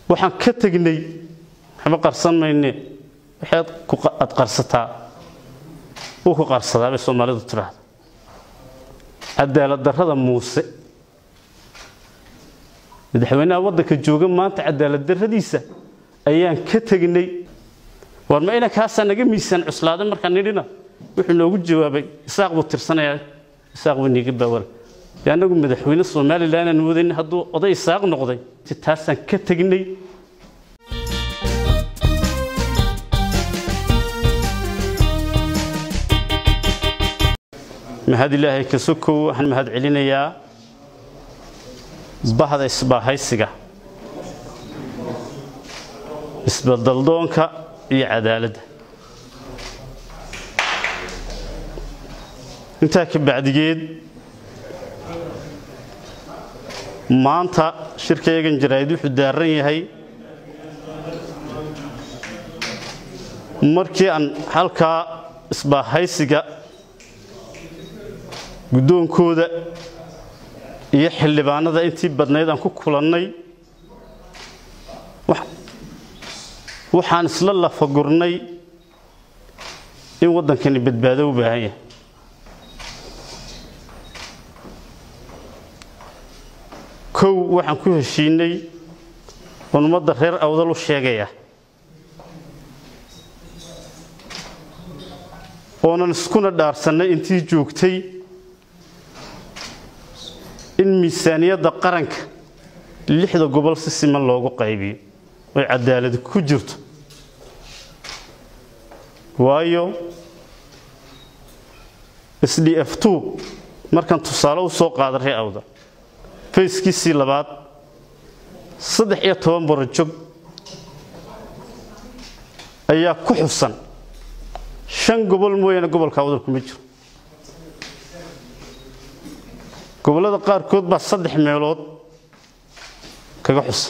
waxaan ka tegnay waxba qarsan mayne waxaad aad qarsataa wuu ku qarsadaa bay soomaalidu tidhaahda cadaalad darrada muuse madaxweynaha waddanka jooga maanta cadaalad darradiisa ayaan ka tegnay war ma inankaasaa naga miisaan cuslaaday markaan nidhina wuxuu noogu jawaabay isaaq buu tirsanayaa isaaq buu niiga baawara dee annagu madaxweyne somalilan aan wadayn hadduu oday isaaq noqday si taasaan ka tegnay mahad ilaahay ka sokow waxaan mahad celinayaa bahda isbaahaysiga isbadaldoonka iyo cadaaladda intaa ka bacdigeed maanta shirkayagan jaraa'id wuxuu daaran yahay markii aan halkaa isbaahaysiga guddoonkooda iyo xildhibaanada intii badnayd aan ku kulannay waxaan isla lafagurnay in waddankani badbaado u baahan yahay kow waxaan ku heshiinay oon ummadda reer awdal u sheegaya oonan iskuna dhaarsannay intii joogtay in miisaaniyadda qaranka lixda gobol si siman loogu qaybiyo oy cadaaladi ku jirto waayo s d f two markaan tusaale u soo qaada ree awda fayskiisii labaad saddex iyo toban barojog ayaa ku xusan shan gobol mooyaane gobolka awdal kuma jiro gobollada qaarkood baa saddex meelood kaga xusan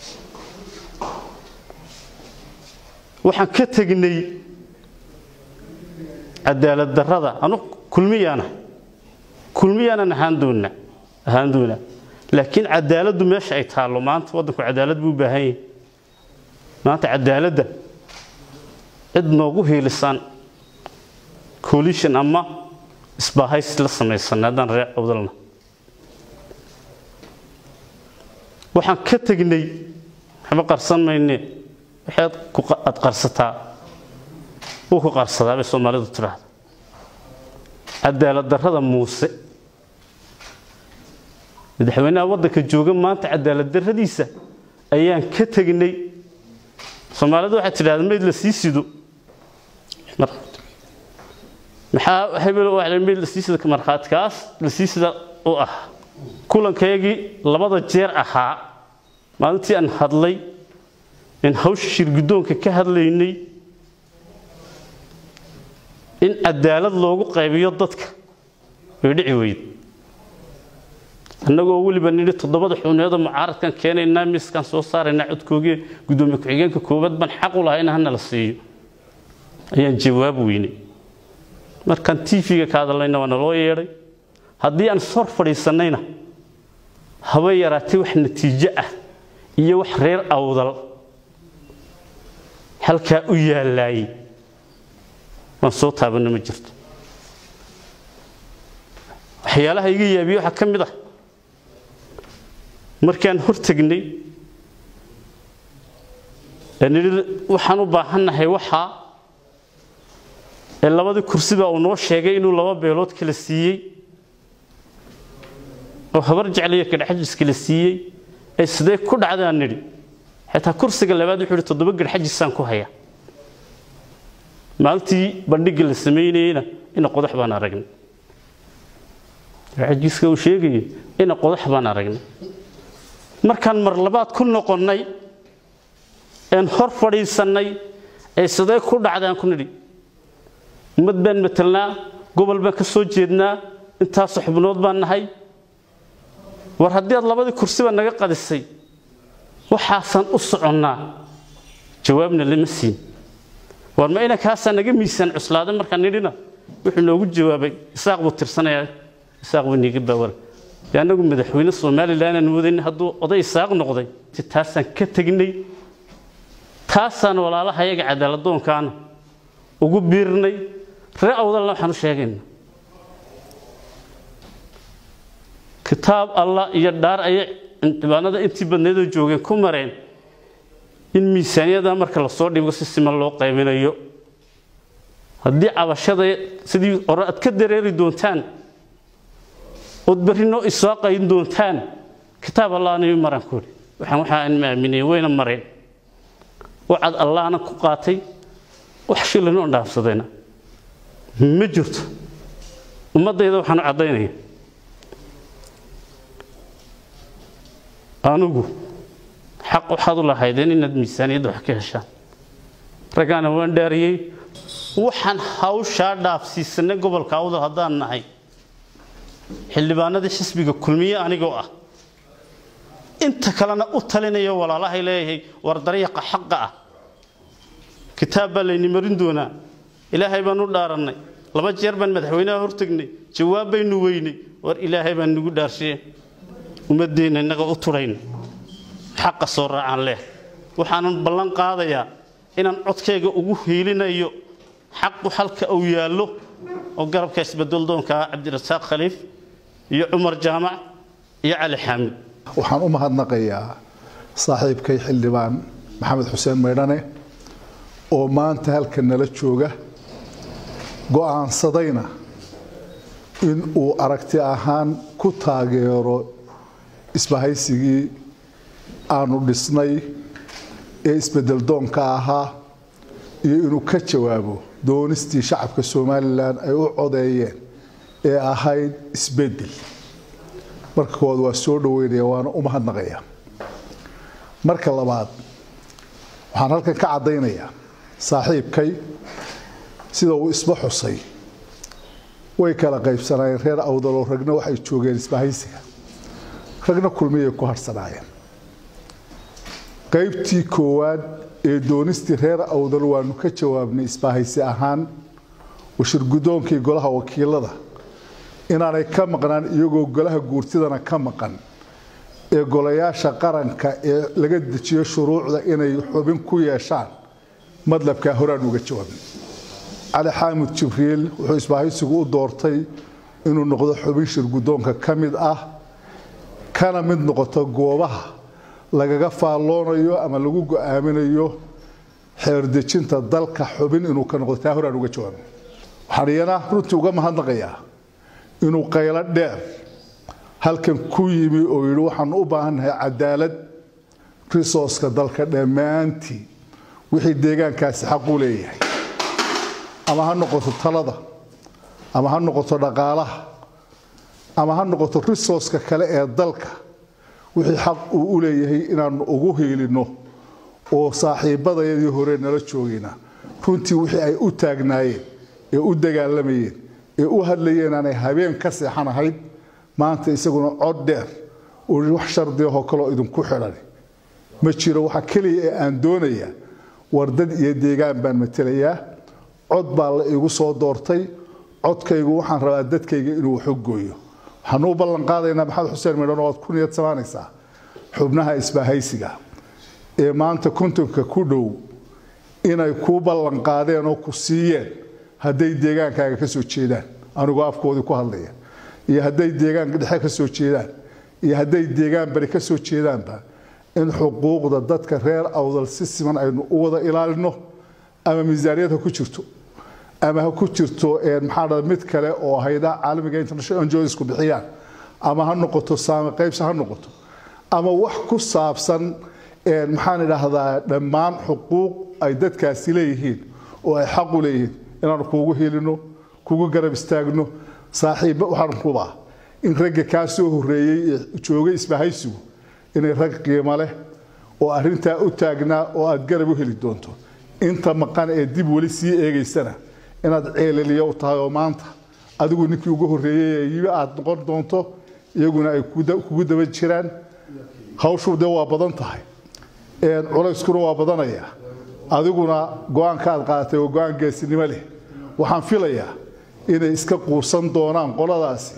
waxaan ka tegnay cadaalad darrada anu kulmiyaana kulmiyaanan ahaan doonna ahaan doonaa laakiin cadaaladdu meesha ay taallo maanta waddanku cadaalad buu u baahan yahay maanta cadaaladda cid noogu hiilisaan coalition ama isbaahays la samaysanay haddaan reer awdalna waxaan ka tegnay waxba qarsan mayne waxaad aad qarsataa wuu ku qarsadaa bay soomaalidu tidhaahda cadaalad darrada muuse madaxweynaha waddanka jooga maanta cadaalad darradiisa ayaan ka tegnay soomaalidu waxay tidhahda mayd la sii sido maxaa hebel mayd la sii sida markhaatikaas la sii sida u ah kulankayagii labada jeer ahaa maalintii aan hadlay in hawsha shir guddoonka ka hadlaynay in cadaalad loogu qaybiyo dadka way dhici weyd annagoo weliba nidhi toddobada xubneedoo mucaaradkan keenaynaa miiskaan soo saaraynaa codkoogii guddoomiye ku-xigeenka koowaad baan xaq u lahaa in hana la siiyo ayaan jawaab weynay markaan tv-ga ka hadalnayna waa naloo yeedhay haddii aan sor fadhiisannayna haba yaraatay wax natiijo ah iyo wax reer awdal halkaa u yaallaayey waan soo taabanno ma jirto waxyaalaha iga yaabiye waxaa ka mid ah markaan hor tegnay nidhi waxaan u baahannahay waxaa ee labadii kursiba uu noo sheegay inuu laba beelood kala siiyey oo habar jeclaya garxajis kala siiyey ee sidee ku dhacdaan nidhi xitaa kursiga labaad wuxuu ihi toddoba garxajisaan ku haya maalintii bandhigga la samaynayeyna ina qodax baan aragnay garxajiska uu sheegayay ina qodax baan aragnay markaan mar labaad ku noqonnay een hor fadhiisannay ee sidee ku dhacdaan ku nidhi ummad baan matelnaa gobol baan ka soo jeednaa intaasoo xubnood baan nahay war haddii aad labadii kursiba naga qadisay waxaasaan u soconnaa jawaabna lama siin war ma inankaasaa naga miisaan cuslaaday markaan nidhina wuxuu noogu jawaabay isaaq buu tirsanayaa isaaq buu niiga baawara dee annagu madaxweyne somalilan aan wadayn hadduu oday isaaq noqday ti taasaan ka tegnay taasaan walaalaha yaga cadaaladdoonkaana ugu biirnay ree awdalna waxaan u sheegayna kitaab allah iyo dhaar ayay cibaanada intii badneedoo joogeen ku mareen in miisaaniyada marka lasoo dhigo si siman loo qaybinayo haddii cabashada sidii hore aad ka dareeri doontaan ood berri noo isoo qayn doontaan kitaab allahna maraan ku idhi waxaan waxaa aan maaminay wayna mareen wacad allahna ku qaatay wax shilin oo dhaafsadayna ma jirto ummaddayda waxaan u caddaynaya anigu xaq waxaad u lahaydeen inaad miisaaniyadda wax ka heshaan raggaana waan dhaariyey waxaan hawshaa dhaafsiisanay gobolka awdal haddaan nahay xildhibaanadii xisbiga kulmiye anigoo ah inta kalena u talinayo walaalahay leeyahay war dariiqa xaqa ah kitaab baa layni marin doonaa ilaahay baan u dhaarannay laba jeer baan madaxweynaha hortegnay jawaab baynu weynay war ilaahay baan nagu dhaarshiyeen ummadeenna innaga u turayna xaqa soo raacaan leh waxaanan ballan qaadayaa inaan codkayga ugu hiilinayo xaqu halka uu yaallo oo garabka isbeddeldoonka ah cabdirasaaq khaliif iyo cumar jaamac iyo cali xaamid waxaan u mahadnaqayaa saaxiibkay xildhibaan maxamed xuseen maydhane oo maanta halka nala jooga go'aansadayna in uu aragti ahaan ku taageero isbahaysigii aanu dhisnay ee isbeddeldoonka ahaa iyo inuu ka jawaabo doonistii shacabka somalilan ay u codeeyeen ee ahayd isbeddel marka koowaad waa soo dhaweynaya waana u mahadnaqaya marka labaad waxaan halkan ka caddaynayaa saaxiibkay sida uu isba xusay way kala qaybsanaayeen reer awdaloo ragna waxay joogeen isbahaysiga ragna kulmiyay ku harhsanaayeen qaybtii koowaad ee doonistii reer awdal waanu ka jawaabnay isbahaysi ahaan washirgudoonkii golaha wakiilada inaanay ka maqnaan iyagoo golaha guurtidana ka maqan ee golayaasha qaranka ee laga dejiyo shuruucda inay xubin ku yeeshaan madlabkaa horaan uga jawaabnay cali xaamud jibriil wuxuu isbahaysigu u doortay inuu noqdo xubin shirgudoonka ka mid ah kana mid noqoto goobaha lagaga faalloonayo ama lagu go'aaminayo xeerdejinta dalka xubin inuu ka noqdo taa horaan uga jawaabnay waxaan iyana runtii uga mahadnaqayaa inuu qaylo dheer halkan ku yimi oo yidhi waxaanu u baahannahay cadaalad risooska dalka dhammaantii wixii deegaankaasi xaqu leeyahay ama ha noqoto talada ama ha noqoto dhaqaalaha ama ha noqoto risooska kale ee dalka wixii xaq uu u leeyahay inaanu ugu hiilinno oo saaxiibadayadii hore nala joogayna runtii wixii ay u taagnaayeen ee u dagaalamayeen ee u hadlayeen aanay habeen ka seexan ahayd maanta isaguna cod dheer oo wax shardiahoo kaloo idinku xidhan ma jiro waxa keliya ee aan doonayaa war dad iyo deegaan baan matelayaa cod baa la igu soo doortay codkaygu waxaan rabaa dadkayga inuu waxu gooyo waxaanu u ballan qaadaynaa maxamed xuseen midhan oo aad ku niyad samaanaysaa xubnaha isbahaysiga ee maanta kontonka ku dhow inay kuu ballan qaadeen oo ku siiyeen hadday deegaankaaga ka soo jeedaan anigoo afkoodii ku hadlaya iyo hadday deegaanka dhexe ka soo jeedaan iyo hadday deegaan bari ka soo jeedaanba in xuquuqda dadka reer awdal si siman aynu u wada ilaalino ama miisaaniyad ha ku jirto ama ha ku jirto maxaa dhada mid kale oo hayda caalamiga international NGOsku bixiyaan ama ha noqoto saami qaybsi ha noqoto ama wax ku saabsan maxaan idhaahdaa dhammaan xuquuq ay dadkaasi leeyihiin oo ay xaq u leeyihiin inaanu kuugu helino kugu garab istaagno saaxiibba waxaan kubaa in ragga kaa soo horreeyey ee joogay isbahaysigu inay rag qiimo leh oo arrintaa u taagnaa oo aad garab u heli doonto inta maqan ee dib weli sii eegaysana inaad ceeleliya u tahay oo maanta adigu ninkii ugu horreeyey ee yibi aad noqon doonto iyaguna ay kugu daba jiraan hawshu dee waa badan tahay culayskuna waa badanaya adiguna go-aanka aad qaadatay waa go-aan geesinimo leh waxaan filayaa inay iska quusan doonaan qoladaasi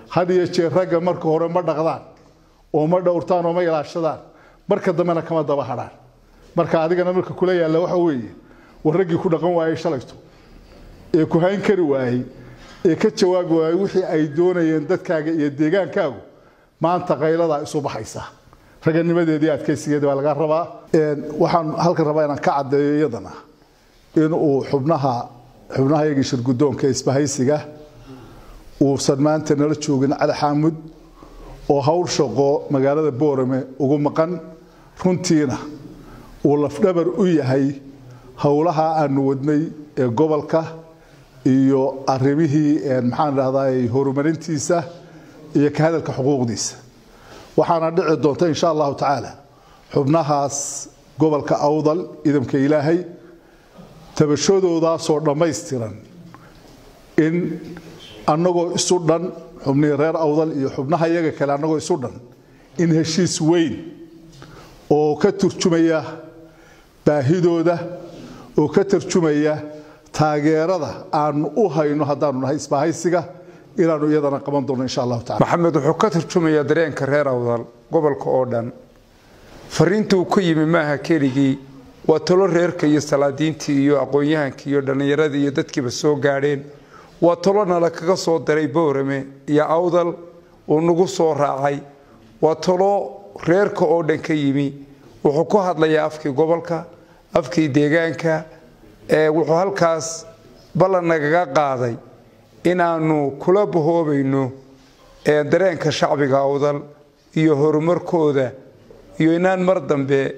had iyo jeer ragga marka hore ma dhaqdaan oo ma dhowrtaan oo ma ilaashadaan marka dambena kama daba hadhaan marka adigana marka kula yaalla waxa weeye war raggii ku dhaqan waayey shalayto ee ku hayn kari waayey ee ka jawaabi waayey wixii ay doonayeen dadkaaga iyo deegaankaagu maanta qayladaa isu baxaysa raganimadeedii adkaysigeedii baa laga rabaa waxaan halkan rabaa inaan ka caddeeyo iyadana inuu xubnaha xubnaha iyagii shirguddoonka isbahaysiga uusan maanta nala joogin cali xaamud oo hawl shaqo magaalada boorame ugu maqan runtiina uu lafdhabar u yahay howlaha aanu wadnay ee gobolka iyo arrimihii maxaan dhahday horumarintiisa iyo ka hadalka xuquuqdiisa waxaana dhici doonta insha allahu tacaala xubnahaas gobolka awdal idamka ilaahay tabashadoodaasoo dhammaystiran in annagoo isu dhan xubnihii reer awdal iyo xubnaha iyaga kale annagoo isu dhan in heshiis weyn oo ka turjumaya baahidooda oo ka tarjumaya taageerada aanu u hayno haddaanu nahay isbahaysiga inaanu iyadana qaban doono insha allahu tacala maxamed wuxuu ka tarjumayaa dareenka reer awdal gobolka oo dhan fariinta uu ku yimi maaha keligii waa talo reerka iyo salaadiintii iyo aqoon-yahankii iyo dhallinyaradii iyo dadkiiba soo gaadheen waa talo nala kaga soo daray boorame iyo awdal uu nagu soo raacay waa talo reerka oo dhan ka yimi wuxuu ku hadlayaa afkii gobolka afkii deegaanka wuxuu halkaas ballan nagaga qaaday inaanu kula bahoobayno dareenka shacbiga awdal iyo horumarkooda iyo inaan mar dambe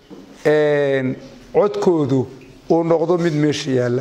codkoodu uu noqdo mid meesha yaalla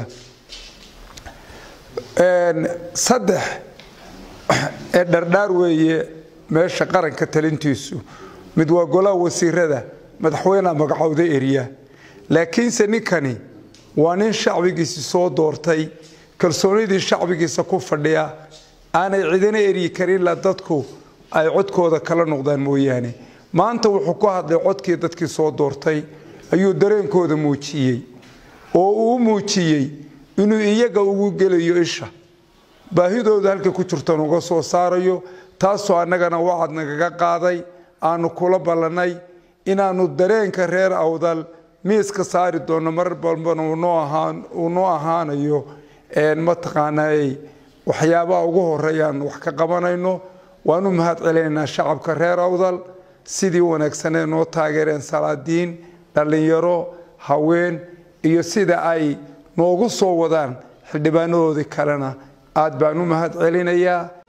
saddex ee dhardhaar weeye meesha qaranka talintiisu mid waa golaha wasiirada madaxweyneha magacowda erya laakiinse ninkani waa nin shacbigiisi soo doortay kalsoonidii shacbigiisa ku fadhiya aanay cidina eryi karin ilaa dadku ay codkooda kala noqdaan mooyaane maanta wuxuu ku hadlay codkii dadkii soo doortay ayuu dareenkooda muujiyey oo uu muujiyey inuu iyaga ugu gelayo isha baahidooda halkay ku jirtan uga soo saarayo taasoo annagana wacad nagaga qaaday aanu kula ballannay inaannu dareenka reer awdal miiska saari doonno mar balbana uu noo ahaanayo mataqaanaa waxyaabaha ugu horeeyaan wax ka qabanayno waanu mahad celinaynaa shacabka reer awdal sidii wanaagsanee noo taageereen salaadiin dhallinyaro haween iyo sida ay noogu soo wadaan xildhibaanadoodii kalena aad baan u mahad celinayaa